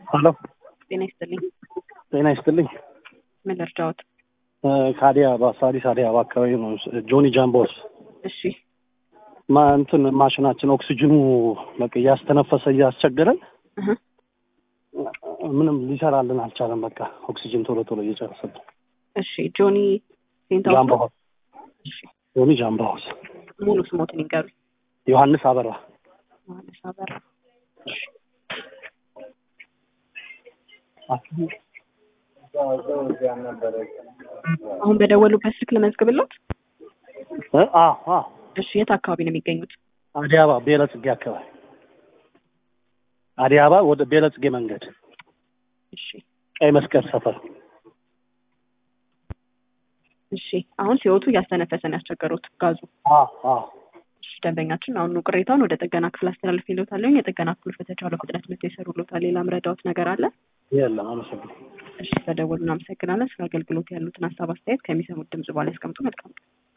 ሄሎ ጤና ይስጥልኝ። ጤና ይስጥልኝ። ምን ልርዳዎት? እ ከአዲስ አበባ ሳሪስ አዲስ አበባ አካባቢ ነው። ጆኒ ጃምቦስ እሺ ማ እንትን ማሽናችን ኦክሲጅኑ በቃ እያስተነፈሰ እያስቸገረን እህ፣ ምንም ሊሰራልን አልቻለም። በቃ ኦክሲጅን ቶሎ ቶሎ እየጨረሰብን። እሺ ጆኒ ሴንታው ጃምቦ ሀውስ እሺ ጆኒ ጃምቦ ሀውስ ሙሉ ስሞትን ይንገሩኝ። ዮሐንስ አበራ ዮሐንስ አበራ። አሁን በደወሉበት ስልክ ለመዝግብሎት። እ አዎ አዎ እሺ የት አካባቢ ነው የሚገኙት? አዲስ አበባ ቤለጽጌ አካባቢ አዲስ አበባ ወደ ቤለጽጌ መንገድ እሺ ቀይ መስቀል ሰፈር እሺ አሁን ሲወጡ እያስተነፈሰን ያስቸገሩት ጋዙ። አዎ አዎ እሺ ደንበኛችን አሁኑ ቅሬታውን ወደ ጥገና ክፍል አስተላልፍ ይሎታለኝ። የጥገና ክፍሎች በተቻለ ፍጥነት መጥተው ይሰሩሎታል። ሌላ ምረዳዎት ነገር አለ? የለም አመሰግናለሁ እሺ በደወሉ እናመሰግናለን። ስለ አገልግሎት ያሉትን ሀሳብ አስተያየት ከሚሰሙት ድምጽ በኋላ ያስቀምጡ። መልካም ቀን።